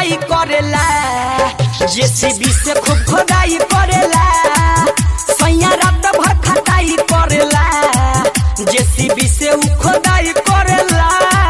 खटाई करेला जेसीबी से खूब खोदाई करेला सैया रात भर खटाई करेला जेसीबी से उ खोदाई करेला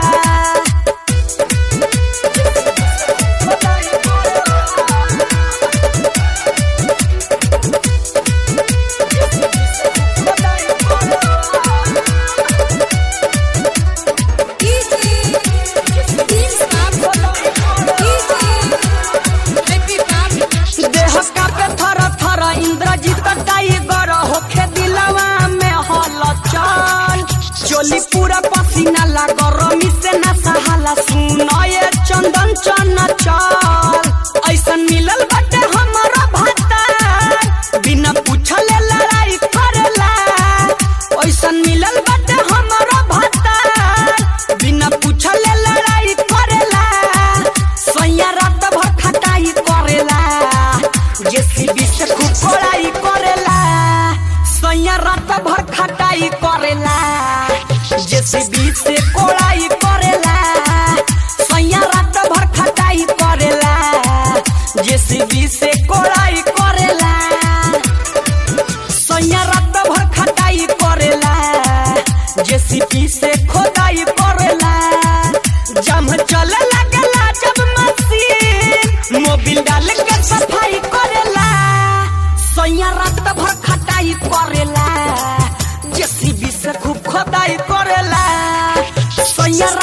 देह कापे थर थर इंद्रजीत टाइगर होखे दिलवा में हलचल चोली पूरा पसीना ला गरमी से ना सहाला सुनए चंदन चन चल ऐसन मिलल बाटे हमारा भाता बिना पूछले लड़ाई करेला ऐसन मिलल बाटे हमारा भाता बिना पूछले लड़ाई करेला सैया रात भर खटाई करेला जेसीबी से खूब कोड़ाई करेला सैया रात भर खटाई करेला जेसीबी से कोड़ाई करेला सैया रात भर खटाई करेला जेसीबी से कोड़ाई करेला सैया रात भर खटाई करेला जेसीबी से खोदाई करेला जम चले लगला जब मशीन मोबिल डाल के सफाई करेला सैया रात भर खटाई करेला जेसीबी से खूब खोदाई करेला सैया